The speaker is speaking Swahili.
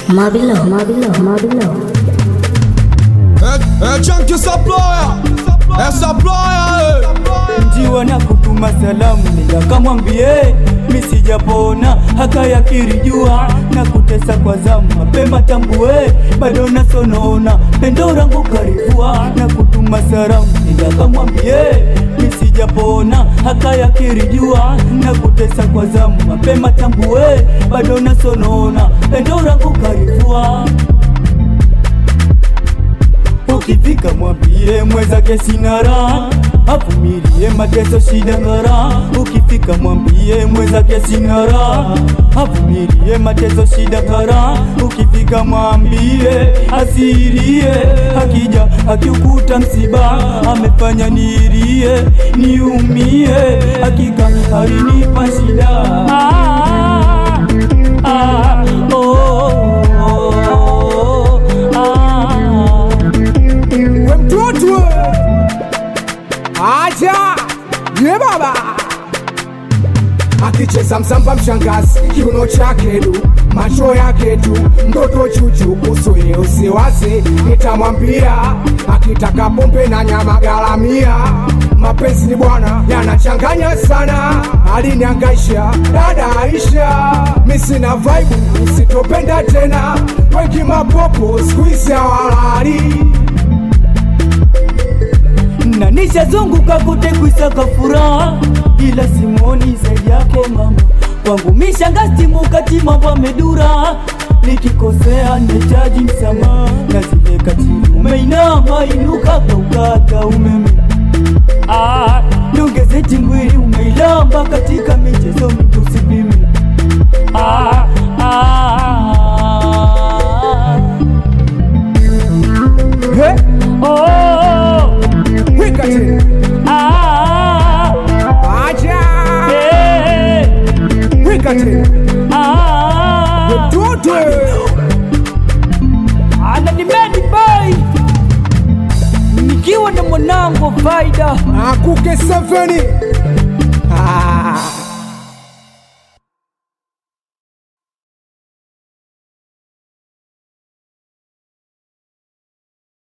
Mabilo, Mabilo, Mabilo. É, é Chunky Supplier, é Supplier, njiwa na kutuma salamu nikakamwambie misijapona hakayakiri jua na kutesa kwa zamu mapema tambue bado nasonona pendo rangu karibua na kutuma salamu nikakamwambie misijapona hakayakiri jua na kutesa kwa zamu mapema tambue bado nasonona pendo rangu karibua ukifika mwambie mwezake sina raha avumilie mateso shida ngara ukifika mwambie mwezake sina raha avumilie mateso shida ngara ukifika mwambie asirie akija akiukuta msiba amefanya nirie niumie hakika alinipa shida ah, ah, oh, oh, oh, ah. we mtoto aja ye baba akicheza msamba mshangazi kiuno chake du macho yake tu mtoto chuchu kusuye usiwazi nitamwambia akitaka pombe na nyama garamia mapenzi ni bwana yanachanganya sana aliniangaisha dada Aisha misina vaibu usitopenda tena wengi mapopo skuizi hawalali na nishazunguka kote kuisaka furaha, ila simoni zaidi yako mama kwangu mishangasitimukati mambo amedura nikikosea nahitaji msamaha na zile katili umeinama inuka kaukata umeme ah, niongeze tingwili umeilamba katika michezo mingi usipime ah, ah, He, oh, wika tena ah, aja eh, wika tena ah. mtoto ananimedi boy nikiwa na mwanangu faida akuke seveni